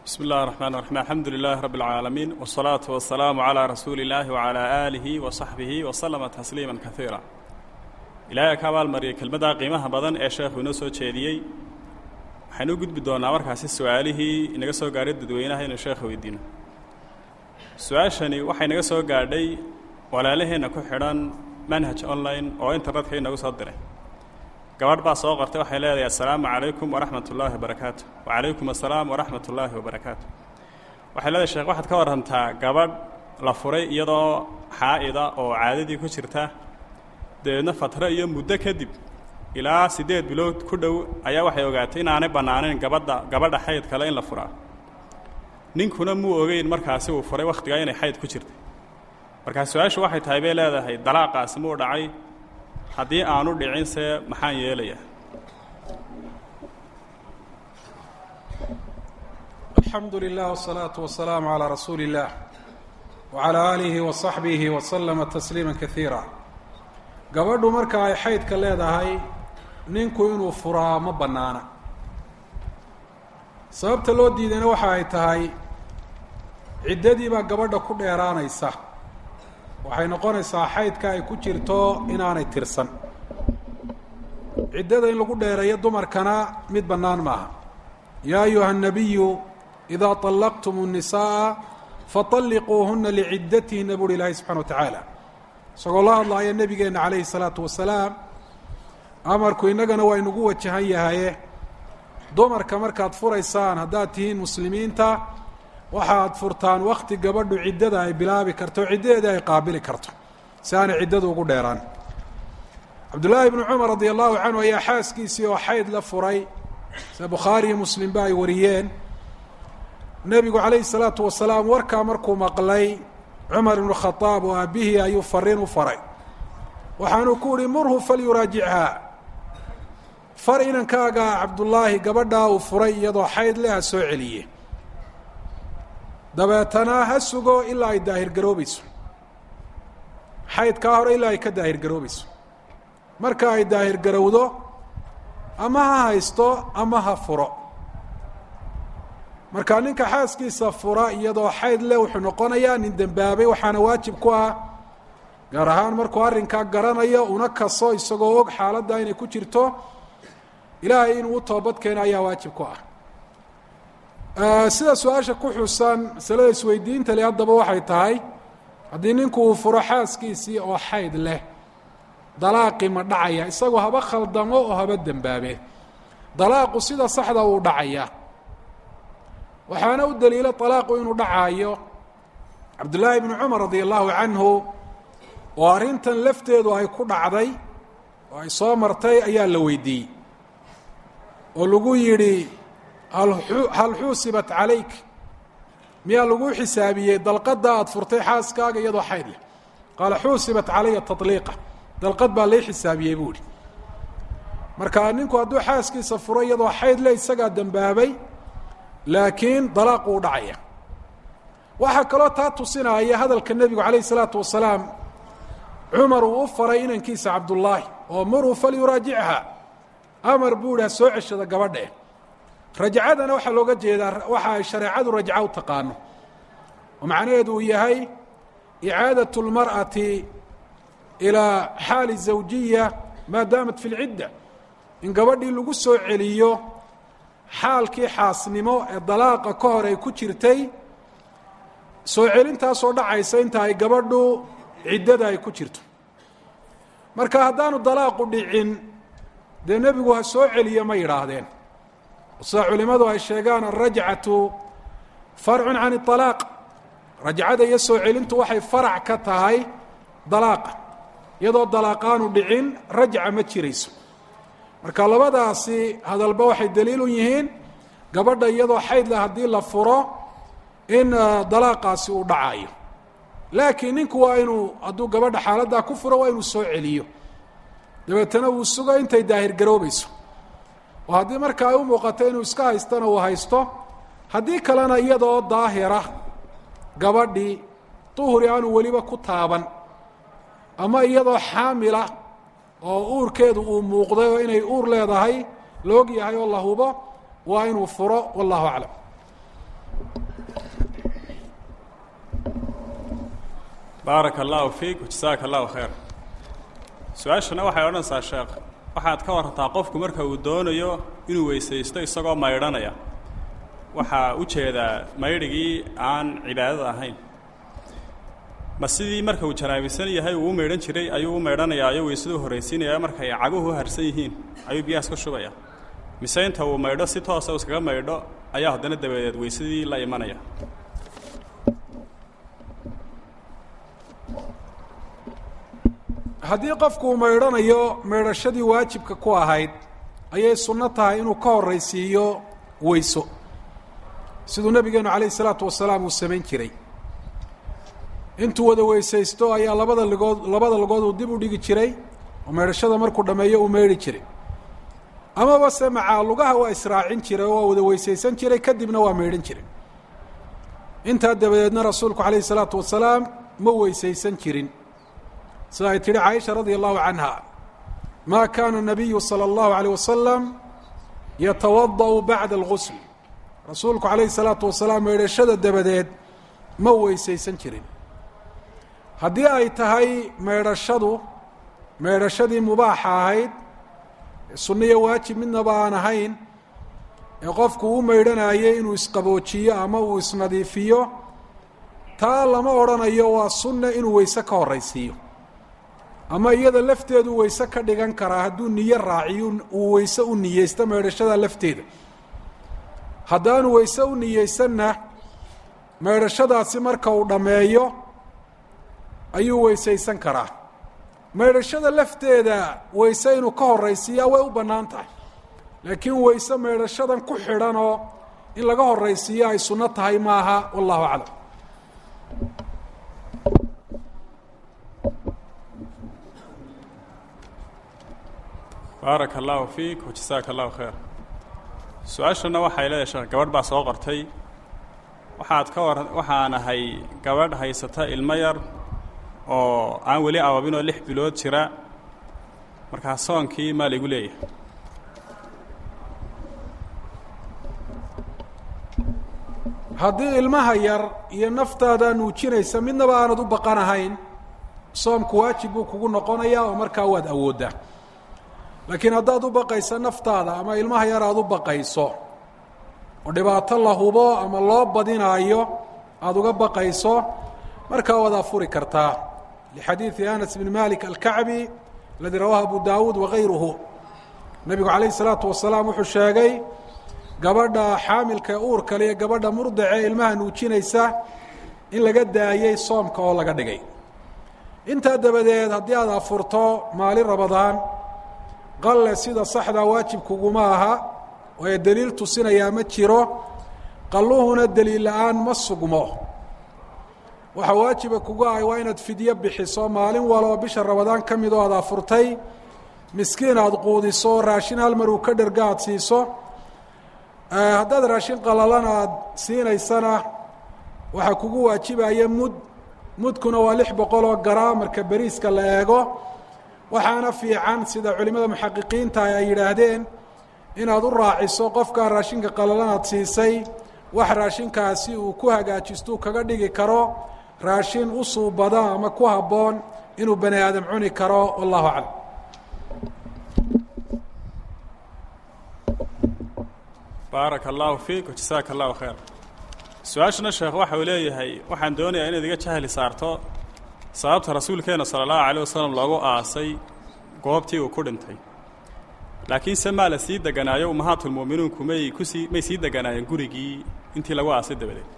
bsmi اllahi الرحmn الرaحيم alxamdu لilaahi rab اlcaalamiin wالsalaaةu waالsalaamu عalىa rasuuli اllahi وعalى aalihi وaصaxbihi وslama tasliima kaiira ilaahay ka abaalmariyay kelmaddaa qiimaha badan ee sheekhu inoo soo jeediyey waxaynu u gudbi doonnaa markaasi su-aalihii inaga soo gaadhay dadweynaha inuu sheekha weydiino su-aashani waxay naga soo gaadhay walaalaheenna ku xidhan manhaj online oo internetka inagu soo diray gabadh baa soo qortay waxay leedahay assalaamu calaykum waraxmat ullaahi wabarakaatu wacalaykum assalaam waraxmat ullaahi wabarakaatu waxay leedahay sheekh waxaad ka warrantaa gabadh la furay iyadoo xaa'ida oo caadadii ku jirta dabeedna fatro iyo muddo kadib ilaa siddeed bilood ku dhow ayaa waxay ogaatay inaanay bannaanayn gabadha gabadha xayd kale in la furaa ninkuna muu ogeyn markaasi uu furay wakhtigaa inay xayd ku jirtay markaa su-aashu waxay tahay bay leedahay dalaaqaasi muu dhacay haddii aanu dhicinse maxaan yeelayaa alxamdu lilah wالsalaaةu wasalaamu عalىa rasuuli اllah wعalى aalihi waصaxbihi waslama tasliima kaiira gabadhu marka ay xaydka leedahay ninku inuu furaa ma bannaana sababta loo diidayna waxa ay tahay ciddadii baa gabadha ku dheeraanaysa waxay noqonaysaa xaydka ay ku jirto inaanay tirsan ciddada in lagu dheereeyo dumarkana mid bannaan maaha yaa ayuha الnabiyu idaa طallaqtum الnisaءa faطalliquuhuna liciddatihinna buuhi ilaahay subxana wa tacaala isagoo la hadlaaya nebigeenna calayhi الsalaatu wasalaam amarku innagana waa inugu wajahan yahaye dumarka markaad furaysaan haddaad tihiin muslimiinta waxaad furtaan wakti gabadhu ciddada ay bilaabi karto o ciddadeeda ay qaabili karto si aanay ciddadu ugu dheeraan cabdullaahi bnu cumar radi allahu canhu ayaa xaaskiisii oo xayd la furay sida bukhaari iyo muslimba ay wariyeen nebigu calayhi salaatu wasalaam warkaa markuu maqlay cumar ibnu khadaab oo aabihii ayuu fariin u faray waxaanuu ku uhi murhu falyuraajichaa far inankaaga cabdullaahi gabadhaa uu furay iyadoo xayd leh ha soo celiye dabeetana ha sugo ilaa ay daahir garoobayso xaydkaa hore ilaa ay ka daahir garoobayso marka ay daahir garowdo ama ha haysto ama ha furo marka ninka xaaskiisa fura iyadoo xayd leh wuxuu noqonayaa nin dembaabay waxaana waajib ku ah gaar ahaan markuu arrinkaa garanayo una kaso isagoo og xaaladda inay ku jirto ilaahay inuu u toobad keeno ayaa waajib ku ah sida su-aasha ku xusan masalada isweydiinta le haddaba waxay tahay haddii ninku uu furo xaaskiisii oo xayd leh dalaaqi ma dhacaya isagoo haba khaldamo oo haba dembaabe dalaaqu sida saxda uu dhacaya waxaana u daliilo dalaaqu inuu dhacaayo cabdullaahi bnu cumar radi allahu canhu oo arrintan lafteedu ay ku dhacday oo ay soo martay ayaa la weydiiyey oo lagu yidhi hal xuusibat calayk miyaa lagu xisaabiyey dalqadda aada furtay xaaskaaga iyadoo xayd leh qaala xuusibat calaya taطliiqa dalqad baa lay xisaabiyey buu ihi marka ninku hadduu xaaskiisa furo iyadoo xayd leh isagaa dembaabay laakiin dalaaqu u dhacaya waxaa kaloo taa tusinaya hadalka nebigu calayh isalaatu wasalaam cumar uu u faray inankiisa cabdullaahi oo muruu falyuraajichaa amar buu ihi ha soo ceshada gabadhe rajcadana waxaa looga jeedaa waxa ay shareecadu rajca u taqaano oo macnaheedu uu yahay icaadaة اlmarأati ilىa xaali zawjiya maa daamat fi اlcidda in gabadhii lagu soo celiyo xaalkii xaasnimo ee dalaaqa ka hor ay ku jirtay soo celintaasoo dhacaysa inta ay gabadhu ciddada ay ku jirto marka haddaanu dalaaqu dhicin dee nebigu ha soo celiyo ma yidhaahdeen sida culimadu ay sheegaan alrajcatu farcun can اطalaaq rajcada iyo soo celintu waxay farac ka tahay dalaaqa iyadoo dalaaqaanu dhicin rajca ma jirayso marka labadaasi hadalba waxay daliil u yihiin gabadha iyadoo xayd leh haddii la furo in dalaaqaasi uu dhacayo laakiin ninku waa inuu hadduu gabadha xaaladdaa ku furo waa inuu soo celiyo dabeetana wuu sugo intay daahir garoobayso oo haddii marka ay u muuqato inuu iska haystana uu haysto haddii kalena iyadoo daahira gabadhii duhri aanu weliba ku taaban ama iyadoo xaamila oo uurkeedu uu muuqday oo inay uur leedahay la og yahay oo la hubo waa inuu furo wallahu aclam baaraka allahu fiik jasaaka allahu khayr su-aashana waxay odhanaysaa sheekh waxaad ka warantaa qofku marka uu doonayo inuu weysaysto isagoo maydhanaya waxaa u jeedaa maydhigii aan cibaadada ahayn ma sidii marka uu janaabisan yahay uu u maydhan jiray ayuu u maydhanayaa ayuu weysaduu horraysiinaya markay caguhu harsan yihiin ayuu biyahaas ka shubaya mise inta uu maydho si toosa u iskaga maydho ayaa haddana dabadeed weysadii la imanaya haddii qofku uu maydhanayo maydhashadii waajibka ku ahayd ayay sunno tahay inuu ka horraysiiyo weyso siduu nabigeenu calayhi isalaatu wasalaam uu samayn jiray intuu wada weysaysto ayaa labada ligood labada ligood uu dib u dhigi jiray oo maydhashada markuu dhammeeyo uu maydhi jiray amaba se macaa lugaha waa israacin jiray oo waa wada weysaysan jiray kadibna waa maydhan jiray intaa dabadeedna rasuulku calayhi isalaatu wasalaam ma weysaysan jirin sida ay tihi caaisha radia allahu canha ma kana nabiyu salى اllahu alيyه wasalam yatawada'u bacda algusl rasuulku calayhi salaatu wasalaam maydhashada dabadeed ma weysaysan jirin haddii ay tahay maydhashadu maydhashadii mubaaxa ahayd sunniyo waajib midnaba aan ahayn ee qofku u maydhanayay inuu isqaboojiyo ama uu isnadiifiyo taa lama odhanayo waa sunna inuu weyse ka horraysiiyo ama iyada lafteedu weyse ka dhigan karaa hadduu niyo raaciyo uu weyse u niyeysto maydhashada lafteeda haddaanu weyse u niyeysanna maydhashadaasi marka uu dhammeeyo ayuu weysaysan karaa maydhashada lafteeda weyse inuu ka horraysiiyaa way u bannaan tahay laakiin weyse maydhashadan ku xidhanoo in laga horraysiiyo ay sunno tahay maaha wallahu aclam baaraka allahu fiik wajasaaka allahu khayr su-aashana waxay leedahay sheekh gabadh baa soo qortay waxaad ka war waxaan ahay gabadh haysata ilmo yar oo aan weli ababinoo lix bilood jira markaa soonkii maa laigu leeyahay haddii ilmaha yar iyo naftaada nuujinaysa midnaba aanad u baqanahayn soomku waajib buu kugu noqonayaa oo markaa waad awooddaa laakiin haddaad u baqayso naftaada ama ilmaha yar aad u baqayso oo dhibaato la hubo ama loo badinaayo aada uga baqayso markaa waad afuri kartaa lixadiidi anas bn malik alkacbi aladii rawaahu abu daawuud wagayruhu nebigu calayhi salaatu wasalaam wuxuu sheegay gabadha xaamilka ee uurkale iyo gabadha murdace ilmaha nuujinaysa in laga daayey soomka oo laga dhigay intaa dabadeed haddii aad afurto maalin rabadaan qalle sida saxdaa waajibkuguma aha waayo deliil tusinayaa ma jiro qalluhuna deliil la-aan ma sugmo waxa waajiba kugu ahay waa inaad fidyo bixiso maalin waloo bisha rabadaan ka mid oo aad afurtay miskiin aada quudiso raashin hal mar uu ka dherga aada siiso haddaad raashin qalalana aada siinaysana waxaa kugu waajibaya mud mudkuna waa lix boqol oo garaam marka beriiska la eego waxaana fiican sida culimada muxaqiqiinta ay yidhaahdeen inaad u raaciso qofkaa raashinka qalalan aad siisay wax raashinkaasi uu ku hagaajisto uu kaga dhigi karo raashin u suubada ama ku habboon inuu bani aadam cuni karo wallahu aclam baaraka allahu fiik wajasaaka allahu khayr su-aashana sheekh waxa uu leeyahay waxaan doonayaa inaad iga jahli saarto sababta rasuulkeena sala allahu alayh wasalam loogu aasay goobtii uu ku dhintay laakiin se maa la sii deganaayo ummahaatulmu'miniinku may kusii may sii deganaayeen gurigii intii lagu aasay dabadeed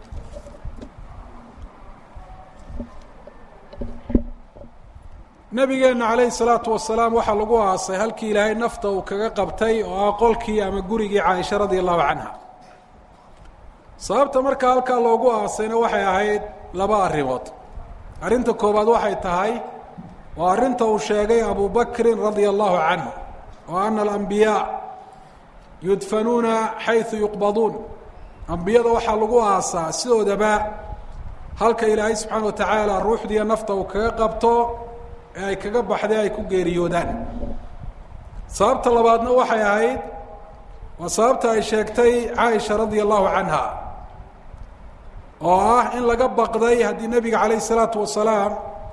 nabigeenna calayhi salaatu wasalaam waxaa lagu aasay halkii ilaahay nafta uu kaga qabtay oo ah qolkii ama gurigii caaisha radia allahu canha sababta markaa halkaa loogu aasayna waxay ahayd laba arrimood arrinta koowaad waxay tahay waa arrinta uu sheegay abu bakrin radia allahu canhu oo ana alambiyaa yudfanuuna xayثu yuqbaduun ambiyada waxaa lagu aasaa sidoodaba halka ilaahay subxaana wa tacaala ruuxdiiyo nafta uu kaga qabto ee ay kaga baxday ay ku geeriyoodaan sababta labaadna waxay ahayd waa sababta ay sheegtay caaisha radia allahu canha oo ah in laga baqday haddii nebiga calayh isalaatu wasalaam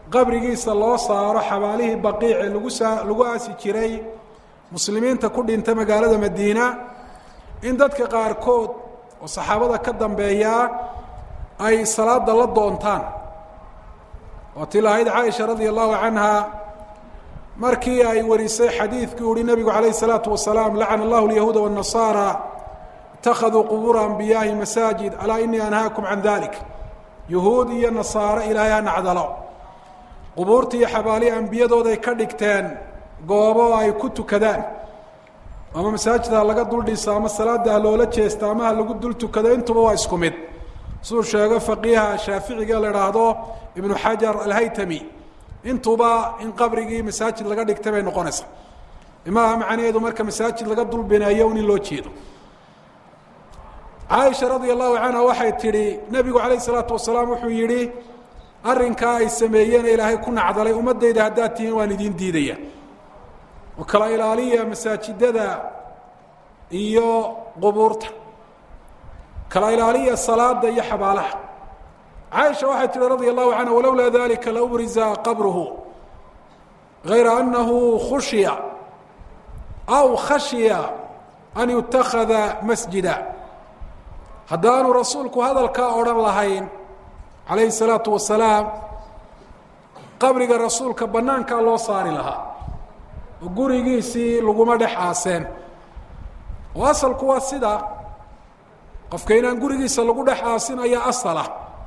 qabrigiisa loo saaro xabaalihii baqiic ee lagu saa lagu aasi jiray muslimiinta ku dhinta magaalada madiina in dadka qaarkood oo saxaabada ka dambeeyaa ay salaada la doontaan oo ti lahayd caaisha radia allahu canha markii ay warisay xadiidkii uhi nebigu calayh الsalaatu wasalaam lacana allahu lyahuuda wالnasaara اtakhaduu qubuura anbiyaahi masaajid alaa inii anhaakum can dalik yuhuud iyo nasaare ilaahay ha nacdalo qubuurta iyo xabaalihi ambiyadooday ka dhigteen goobo ay ku tukadaan ama masaajid ha laga dul dhiso ama salaada ha loola jeesta ama ha lagu dul tukado intuba waa isku mid siduu sheego faqiiha shaaficiga la idhaahdo ibnu xajar alhaytami intuba in qabrigii masaajid laga dhigtay bay noqonaysaa imaha macnaheedu marka masaajid laga dul bineeyo un in loo jeedo caaisha radia allahu canha waxay tidhi nebigu calayh isalaatu wasalaam wuxuu yidhi arrinkaa ay sameeyeene ilaahay ku nacdalay ummaddayda haddaad tihiin waan idiin diidaya oo kala ilaaliya masaajidada iyo qubuurta kala ilaaliya salaada iyo xabaalaha caaisha waxay tihi radia allahu canha walowlaa dalika laubriza qabruhu gayra anahu khushiya aw khashiya an yutakada masjida haddaanu rasuulku hadalkaa odhan lahayn calayhi salaatu wasalaam qabriga rasuulka banaankaa loo saari lahaa oo gurigiisii laguma dhex aaseen oo asalku waa sida qofka inaan gurigiisa lagu dhex aasin ayaa asala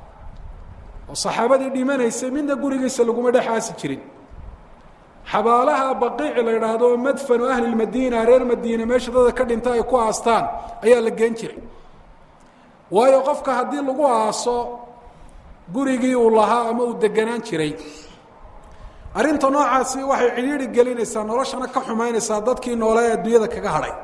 oo saxaabadii dhimanaysay midna gurigiisa laguma dhex aasi jirin xabaalaha baqiici la idhaahdo madfanu ahli lmadiina reer madiina meesha dada ka dhinta ay ku aastaan ayaa la geen jiray waayo qofka haddii lagu aaso gurigii uu lahaa ama uu deganaan jiray arrinta noocaasi waxay cidhiidhi gelinaysaa noloshana ka xumaynaysaa dadkii noole ee adduunyada kaga hadhay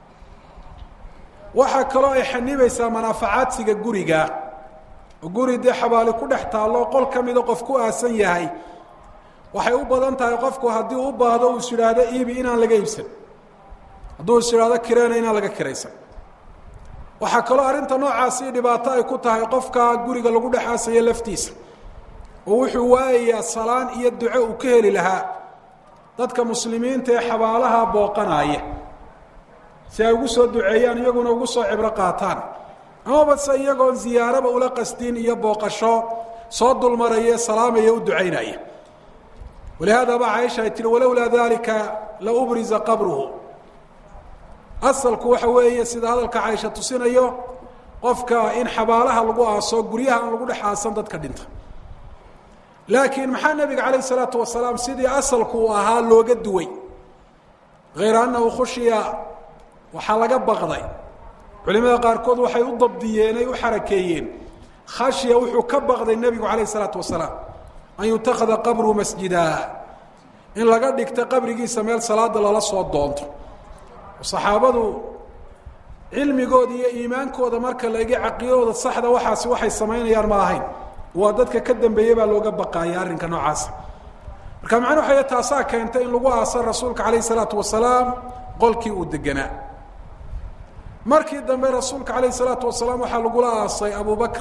waxaa kaloo ay xanibaysaa manaafacaadsiga guriga oo guri dee xabaali ku dhex taallo qol ka mida qof ku aasan yahay waxay u badan tahay qofku haddii u baahdo uu is idhaahdo iibi inaan laga iibsan hadduu is idhaahdo kireena inaan laga kiraysan waxaa kaloo arrinta noocaasi dhibaato ay ku tahay qofka guriga lagu dhex aasayo laftiisa oo wuxuu waayayaa salaan iyo duco uu ka heli lahaa dadka muslimiinta ee xabaalaha booqanaaya si ay ugu soo duceeyaan iyaguna ugu soo cibro qaataan amaba se iyagoon ziyaaraba ula qasdin iyo booqasho soo dulmaraya salaamaya u ducaynaya walihaada ba caaisha ay tihi walowlaa dalika la ubriza qabruhu asalku waxa weeye sida hadalka caaisha tusinayo qofka in xabaalaha lagu aaso guryaha aan lagu dhex aasan dadka dhinta laakiin maxaa nebiga calayh isalaatu wasalaam sidii asalku uu ahaa looga duway hayra annahu khushiya waxaa laga baqday culimada qaarkood waxay u dabdiyeen ay u xarakeeyeen khashya wuxuu ka baqday nebigu calayh isalaatu wasalaam an yutakada qabru masjida in laga dhigto qabrigiisa meel salaada lala soo doonto saxaabadu cilmigooda iyo iimaankooda marka la egi caqidadooda saxda waxaasi waxay samaynayaan ma ahayn waa dadka ka dambeeyey baa looga baqaaya arrinka noocaasa marka macna waxay taasaa keentay in lagu aasa rasuulka calayh isalaatu wasalaam qolkii uu deganaa markii dambe rasuulka calayh isalaatu wasalaam waxaa lagula aasay abu bakr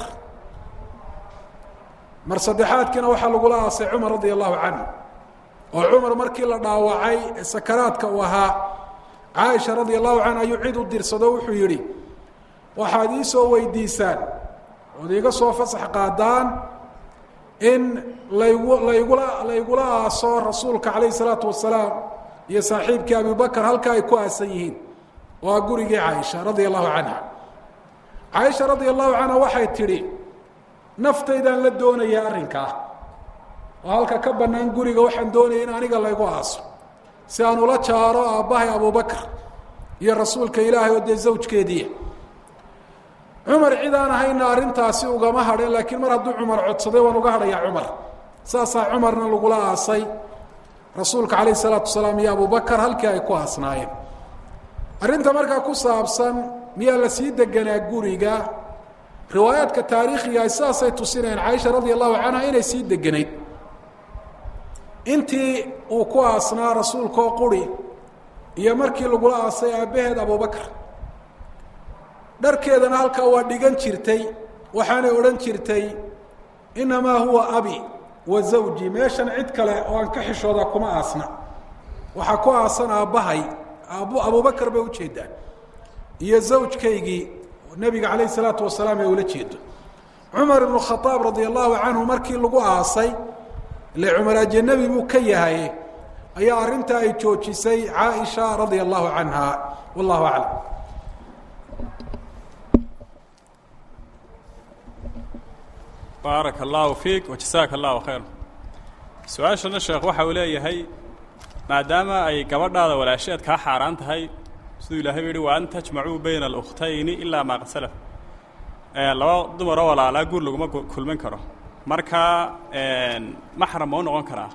mar saddexaadkiina waxaa lagula aasay cumar radia allahu canhu oo cumar markii la dhaawacay ee sakaraadka uu ahaa caaisha radia allahu canha ayuu cid u dirsado wuxuu yidhi waxaad ii soo weydiisaan ood iiga soo fasax qaadaan in laygu laygula laygula aaso rasuulka calayh isalaatu wasalaam iyo saaxiibkii abibakar halka ay ku aasan yihiin waa gurigii caaisha radia allahu canha caaisha radia allahu canha waxay tidhi naftaydaan la doonayaa arrinkaa oo halka ka bannaan guriga waxaan doonaya in aniga laygu aaso si aan ula jaaro aabbahay abubakr iyo rasuulka ilaahay oo dee zawjkeediiya cumar cid aan ahayna arrintaasi ugama hadhin laakiin mar hadduu cumar codsaday waan uga hadhayaa cumar saasaa cumarna lagula aasay rasuulka calayh isalaatu wasalaam iyo abubakar halkii ay ku aasnaayeen arrinta markaa ku saabsan miyaa la sii deganaa guriga riwaayaadka taariikhiga sidaasay tusinayaan caaisha radia allahu canha inay sii deganayd intii uu ku aasnaa rasuulkaoo quri iyo markii lagula aasay aabbaheed abubakr dharkeedana halkaa waa dhigan jirtay waxaanay odhan jirtay innamaa huwa abi wa zawji meeshan cid kale oo aan ka xishoodaa kuma aasna waxaa ku aasan aabbahay aab abubakar bay ujeedaa iyo zawjkaygii nebiga calayh isalaatu wasalaam ee ula jeedo cumar ibnu khadaab radia allahu canhu markii lagu aasay ile cumar ajanabi buu ka yahay ayaa arrintaa ay joojisay caaisha radia allahu canha wallahu aclam baaraka allahu fiik wajasaaka allahu khayr su-aashana sheekh waxa uu leeyahay maadaama ay gabadhaada walaasheed kaa xaaraan tahay siduu ilahay u yihi wa an tajmacuu bayna alukhtayni ilaa maa qad salaf laba dumaroo walaalaa guur laguma kulmin karo marka maxram ma u noqon karaa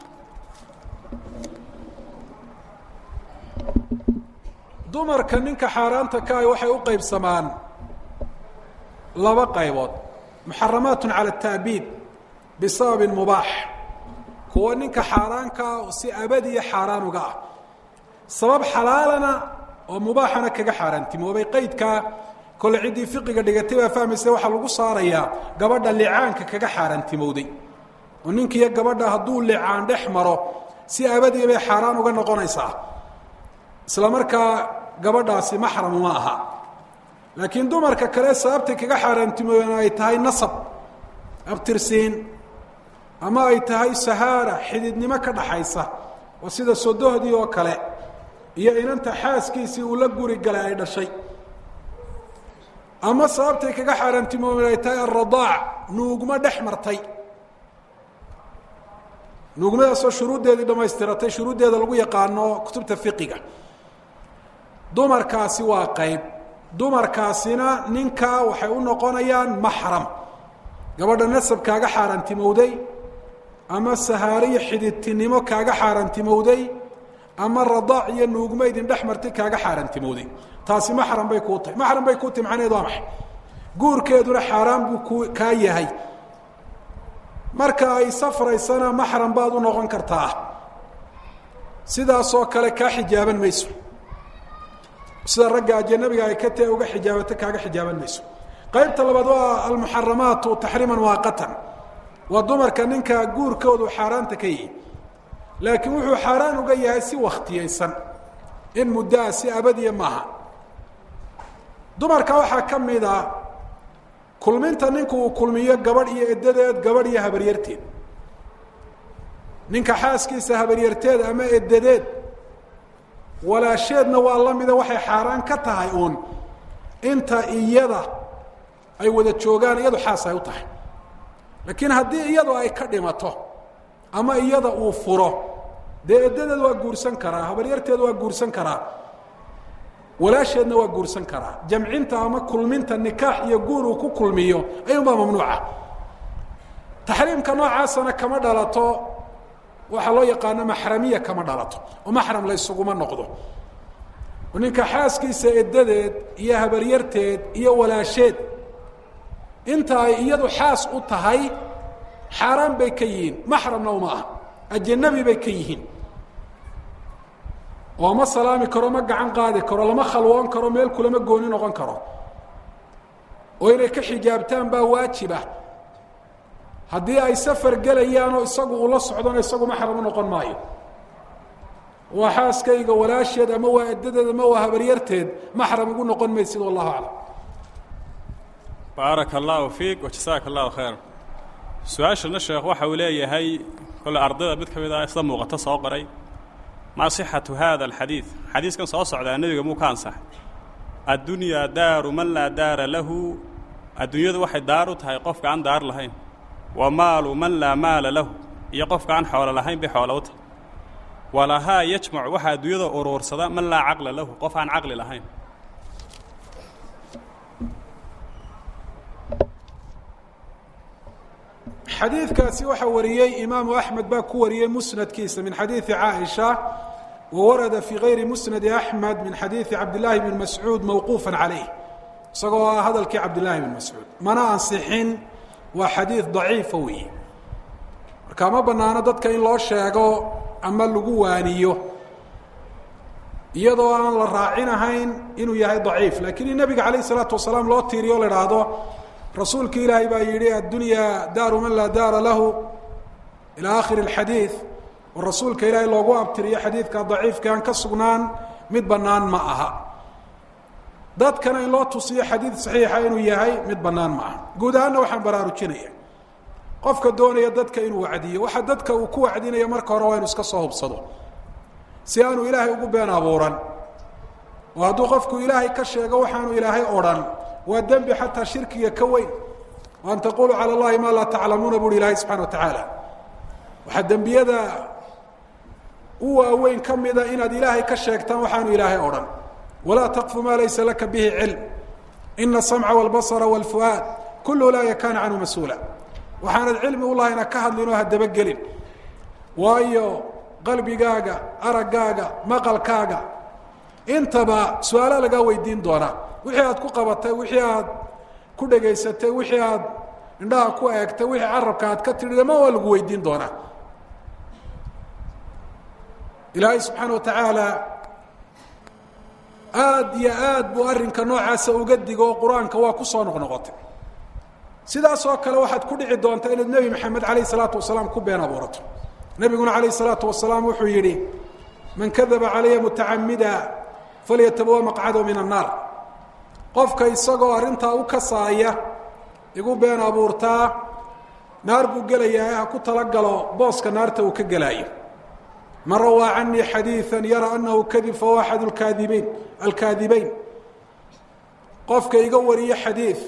dumarka ninka xaaraanta ka ah waxay u qaybsamaan laba qaybood muxaramaat cala ataabiid bisababin mubaax kuwa ninka xaaraankaa si abadiya xaaraan uga ah sabab xalaalana oo mubaaxana kaga xaaraantimoobay qaydkaa kole ciddii fiqiga dhigatay baa fahmaysa waxaa lagu saarayaa gabadha licaanka kaga xaaraantimowday oo ninkiiyo gabadha hadduu licaan dhex maro si abadiya bay xaaraan uga noqonaysaa isla markaa gabadhaasi maxram ma aha laakiin dumarka kale sababtay kaga xaaraantimoobeen ay tahay nasab abtirsiin ama ay tahay sahaara xididnimo ka dhaxaysa oo sida sodohdii oo kale iyo inanta xaaskiisii uu la guri galay ay dhashay ama sababtay kaga xaaraantimoobeen ay tahay alradaac nuugma dhex martay nuugmadaasoo shuruuddeedii dhamaystiratay shuruuddeeda lagu yaqaano kutubta fiqiga dumarkaasi waa qayb dumarkaasina ninkaa waxay u noqonayaan maxram gabadha nasab kaaga xaaraantimowday ama sahaariyo xididtinimo kaaga xaaraantimowday ama radaac iyo nuugma idin dhex martay kaaga xaaraantimowday taasi maxram bay kuu tahay maxram bay kuu tahy macnaheed waa maxay guurkeeduna xaaraan buu ku kaa yahay marka ay safraysana maxram baad u noqon kartaa sidaasoo kale kaa xijaaban mayso sida ragga ajanabiga ay ka tae uga xijaabato kaaga xijaaban mayso qaybta labaad waa almuxaramaatu taxriiman waaqatan waa dumarka ninka guurkoodu xaaraanta ka yihi laakiin wuxuu xaaraan uga yahay si wakhtiyaysan in muddaa si abadiya maaha dumarka waxaa ka mid a kulminta ninku uu kulmiyo gabadh iyo edadeed gabadh iyo habaryarteed ninka xaaskiisa habaryarteed ama edadeed walaasheedna waa la mida waxay xaaraan ka tahay uun inta iyada ay wada joogaan iyadu xaas ay u tahay laakiin haddii iyadu ay ka dhimato ama iyada uu furo dee edadeed waa guursan karaa habaryarteed waa guursan karaa walaasheedna waa guursan karaa jamcinta ama kulminta nikaax iyo guur uu ku kulmiyo ayuunbaa mamnuuca taxriimka noocaasana kama dhalato waxaa loo yaqaano maxramiya kama dhalato oo maxram la ysuguma noqdo oo ninka xaaskiisa edadeed iyo habaryarteed iyo walaasheed inta ay iyadu xaas u tahay xaaraan bay ka yihiin maxramna uma ah ajanabi bay ka yihiin oo ma salaami karo ma gacan qaadi karo lama khalwoon karo meel kulama gooni noqon karo oo inay ka xijaabtaan baa waajiba haddii ay safar gelayaanoo isagu uu la socdona isagu maxram u noqon maayo waa xaaskayga walaasheed ama waa edadeed ama waa habaryarteed maxram ugu noqon maysid wallahu aclam baaraka allahu fiik wajasaaka allahu khayr su-aashana sheekh waxa uu leeyahay kole ardayda mid ka mid ah isla muuqato soo qoray maa sixatu hada alxadiid xadiiskan soo socdaa nebiga muu ka ansaxay addunyaa daaru man laa daara lahu adduunyadu waxay daar u tahay qofka aan daar lahayn wa maalu man laa maala lahu iyo qofka aan xoolo lahayn bay xoolo u tahay walahaa yajmacu waxaa adduunyada uruursada man laa caqla lahu qof aan caqli lahayn xadiidkaasi waxaa wariyey imaamu axmed baa ku wariyey musnadkiisa min xadiidi caaisha wa warada fii gayri musnadi axmed min xadiidi cabdillaahi bn mascuud mawquufa calayh isagoo ah hadalkii cabdillaahi bn mascuud mana ansixin waa xadiid daciifa weeye marka ma banaano dadka in loo sheego ama lagu waaniyo iyadoo aan la raacinahayn inuu yahay daciif lakiin in nabiga calayh isalaatu wasalaam loo tiiriyo o la idhaahdo rasuulki ilaahay baa yidhi addunyaa daaru man laa daara lahu ilaa akhiri اlxadiid oo rasuulka ilaahay loogu abtiriyo xadiidka daciifka aan ka sugnaan mid bannaan ma aha dadkana in loo tusiyo xadiid saxiixa inuu yahay mid bannaan ma aha guud ahaanna waxaan baraarujinaya qofka doonaya dadka inuu wacdiyo waxa dadka uu ku wacdinaya marka hore waa inu iska soo hubsado si aanu ilaahay ugu been abuuran oo hadduu qofku ilaahay ka sheego waxaanu ilaahay odhan waa dembi xataa shirkiga ka weyn o an taquluu calى اllahi ma laa taclamuuna buuhi ilaahay subxana wa tacaala waxaa dembiyada u waaweyn ka mida inaad ilaahay ka sheegtaan waxaanu ilaahay odhan walaa taqfu ma laysa laka bihi cilm ina الsamca wاlbasra wاlfu'aad kul ulaaika kana canhu mas-uula waxaanad cilmi ulahayna ka hadlin oo hadabagelin waayo qalbigaaga araggaaga maqalkaaga intaba su-aala lagaa weydiin doonaa wixii aad ku qabatay wixii aad ku dhegaysatay wixii aad indhaha ku eegtay wixii carabka aad ka tidhi dhammaan waa lagu weydiin doonaa ilaahay subxaana wa tacaala aada iyo aad buu arrinka noocaasa uga digo oo qur-aanka waa ku soo noqnoqotay sidaas oo kale waxaad ku dhici doontaa inaad nebi maxamed alayh isalaatu wasalaam ku been abuurato nebiguna alayh isalaatu wasalaam wuxuu yidhi man kadaba calaya mutacamida falyatabawa maqcadahu min annaar qofka isagoo arrintaa u kasaaya igu been abuurtaa naar buu gelayaa ha ku talagalo booska naarta uu ka gelaayo man rawaa canii xadiiثa yara anahu kadib fahuwa axad kaadibiin alkaadibeyn qofka iga wariyo xadiid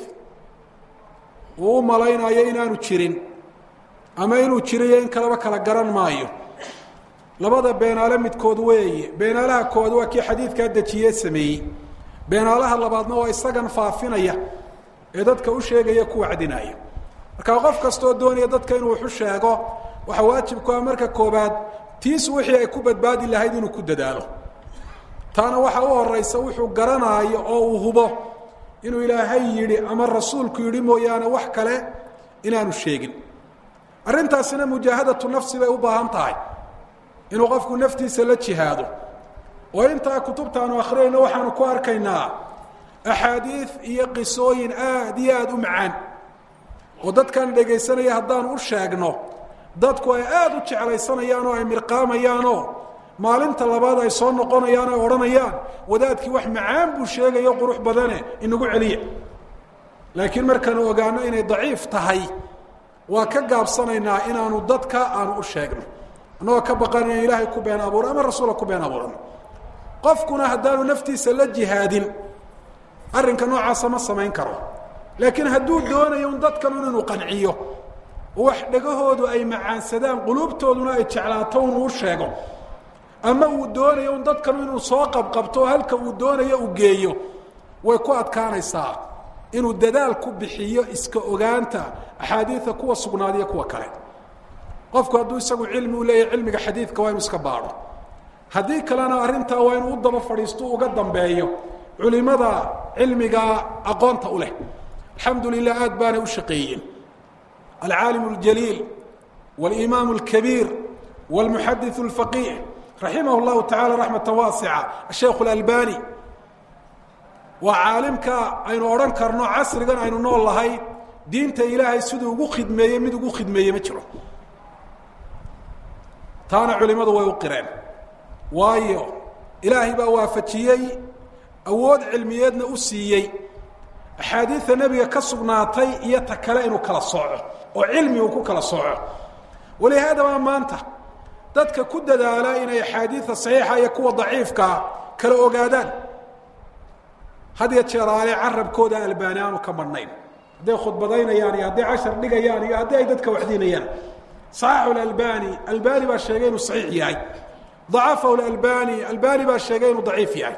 uu u malaynayo inaanu jirin ama inuu jiriyo in kaleba kala garan maayo labada beenaale midkood weeye beenaalaha koowaad waa kii xadiidkaa dejiye sameeyey beenaalaha labaadna waa isagan faafinaya ee dadka u sheegaya ku wacdinaya marka qof kastoo doonaya dadka inuu waxu sheego waxaa waajibku ah marka koobaad tiis wixii ay ku badbaadi lahayd inuu ku dadaalo taana waxaa u horeysa wuxuu garanaayo oo uu hubo inuu ilaahay yidhi ama rasuulku yidhi mooyaane wax kale inaanu sheegin arrintaasina mujaahadatu nafsi bay u baahan tahay inuu qofku naftiisa la jihaado oo intaa kutubtaanu akhriyayno waxaanu ku arkaynaa axaadiid iyo qisooyin aad iyo aada u macaan oo dadkan dhegaysanaya haddaanu u sheegno dadku ay aada u jeclaysanayaan oo ay mirqaamayaanoo maalinta labaad ay soo noqonayaan ay odhanayaan wadaadkii wax macaan buu sheegayo qurux badane inagu celiya laakiin markaanu ogaano inay daciif tahay waa ka gaabsanaynaa inaanu dadka aanu u sheegno annagoo ka baqan inaan ilaahay ku been abuuro ama rasuula ku been abuurano qofkuna haddaanu naftiisa la jihaadin arrinka noocaasa ma samayn karo laakiin hadduu doonayo un dadkan un inuu qanciyo wax dhegahoodu ay macaansadaan quluubtooduna ay jeclaato unuu sheego ama uu doonayo un dadkan inuu soo qabqabto oo halka uu doonayo uu geeyo way ku adkaanaysaa inuu dadaal ku bixiyo iska ogaanta axaadiida kuwa sugnaadiyo kuwa kale qofku hadduu isagu cilmi u leeyahay cilmiga xadiidka waa inuu iska baadho haddii kalena arrintaa waa inuu u daba fadhiisto uga dambeeyo culimada cilmiga aqoonta u leh alxamdu lilah aad baanay u shaqeeyeen alcaalim اljaliil wاlimaam اlkabiir wاlmuxadith اlfaqih raximah اllahu tacala raxmata waasica asheikh اlalbani waa caalimka aynu odhan karno casrigan aynu nool lahay diinta ilaahay siduu ugu khidmeeyey mid ugu khidmeeye ma jiro taana culimadu way u qireen waayo ilaahay baa waafajiyey awood cilmiyeedna u siiyey axaadiida nebiga ka sugnaatay iyo ta kale inuu kala sooco oo cilmi uu ku kala sooco walihaadaba maanta dadka ku dadaala inay axaadiida saxiixa iyo kuwa daciifkaa kala ogaadaan had ya jeeraale carabkooda albaani aanu ka madhnayn hadday khudbadaynayaan iyo hadday cashar dhigayaan iyo haddii ay dadka waxdiinayaan صaxaxu اalbani albani baa sheegay inuu صaxiix yahay ضacafahu اalbani albani baa sheegay inuu daciif yahay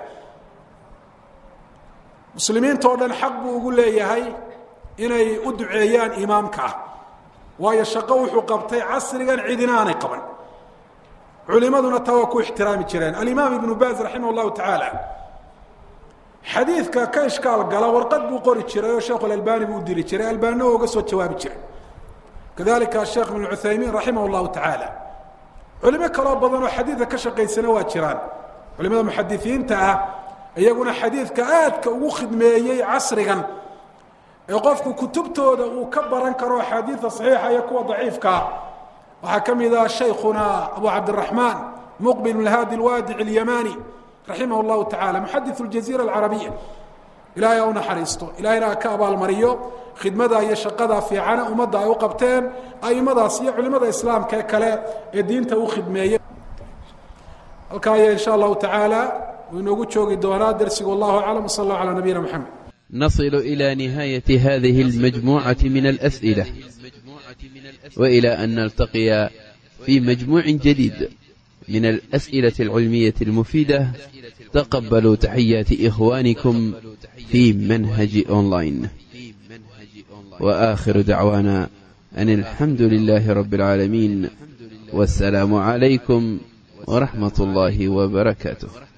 muslimiinta o dhan xaq buu ugu leeyahay inay u duceeyaan imaamka ah waayo shaqo wuxuu qabtay casrigan cidina aanay qaban culimaduna taa waa ku ixtiraami jireen alimaam ibnu baz raximah اllahu tacaala xadiidka ka ishkaal gala warqad buu qori jiray oo sheekhu albani buu u diri jiray albanina waa uga soo jawaabi jiray kadalika sheekh ibn cuthaymiin raximah اllahu tacaala culimo kaloo badan oo xadiidka ka shaqaysana waa jiraan culimada muxadisiinta ah iyaguna xadiidka aadka ugu khidmeeyey casrigan ee qofku kutubtooda uu ka baran karo axaadiida saxiixa iyo kuwa daciifkaa waxaa ka mid ah shaykhuna abu cabdiraxmaan muqbil bn haadi lwaadic اlyamani raximah اllahu tacala muxadith اljaziira alcarabiya ilahay ha u naxariisto ilahayna ha ka abaalmariyo khidmada iyo shaqada fiicana ummadda ay u qabteen aimadaas iyo culimada islaamka ee kale ee diinta u khidmeeyey halkaa aya insha allahu tacaala uu inoogu joogi doonaa dersigu wallahu aclam wsal allah calaa nabiyina moxamed نصل إلى نهاية هذه المجموعة من الأسئلة وإلى أن نلتقي في مجموع جديد من الأسئلة العلمية المفيدة تقبلوا تحيات إخوانكم في منهج أونلاين وآخر دعوانا أن الحمد لله رب العالمين والسلام عليكم ورحمة الله وبركاته